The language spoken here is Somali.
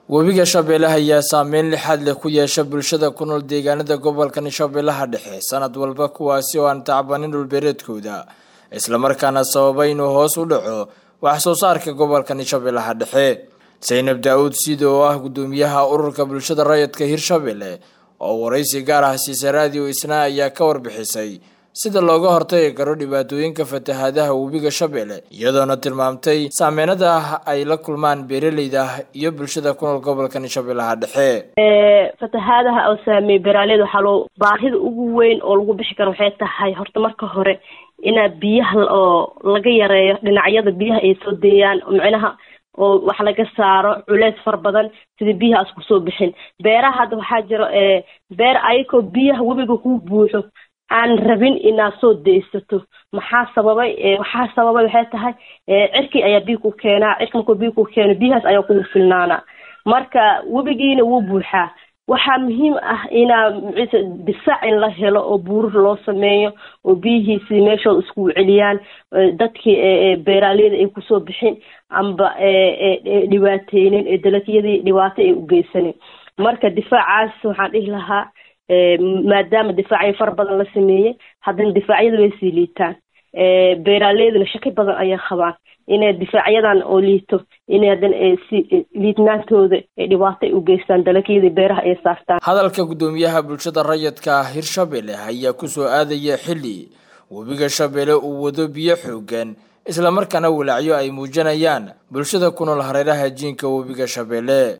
webiga shabeelle ayaa saameyn lixaad leh ku yeesha bulshada ku nool deegaanada gobolkan shabeellaha dhexe sanad walba kuwaasi oo aan tacbanin dhulbeereedkooda islamarkaana sababa inuu hoos u dhaco wax soo saarka gobolkan shabeellaha dhexe saynab daa-uud sida oo ah guddoomiyaha ururka bulshada rayidka hirshabelle oo waraysi gaar ah siisa raadiyo isna ayaa ka warbixisay sida looga hortagi karo dhibaatooyinka fatahaadaha webiga shabeelle iyadoona tilmaamtay saameynada ah ay la kulmaan beeraleyda iyo bulshada ku nool gobolkan shabeellaha dhexe fatahaadaha oo saameeyey beeraaleyda waxaa loo baahida ugu weyn oo lagu bixi karo waxay tahay horta marka hore inaa biyaha oo laga yareeyo dhinacyada biyaha ay soo deeyaan micnaha oo wax laga saaro culeys fara badan sida biyahaas kusoo bixin beeraha hadda waxaa jiro beer ayakoo biyaha webiga ku buuxo aan rabin inaad soo deysato maxaa sababay waxaa sababay waxay tahay cirki ayaa biyo ku keenaa cirki markuu biyo ku keeno biyahaas ayaa kugu filnaana marka webigiina wuu buuxaa waxaa muhiim ah inaa difaac in la helo oo buurir loo sameeyo oo biyihiisi meeshooda iskugu celiyaan dadkii beeraaleyda ay kusoo bixin amba dhibaateynin ee dalagyadii dhibaato ay u geysanin marka difaacaas waxaan dhihi lahaa maadaama difaacyo fara badan la sameeyey haddana difaacyada way sii liitaan beeraaleyduna shaki badan ayay qabaan inay difaacyadan oo liito inay haddana si liidnaantooda ay dhibaato ay u geystaan dalagyadii beeraha ay saartaan hadalka guddoomiyaha bulshada rayidka hirshabelle ayaa kusoo aadaya xilli webiga shabeelle uu wado biyo xoogan islamarkaana walaacyo ay muujinayaan bulshada ku nool hareeraha jiinka webiga shabeelle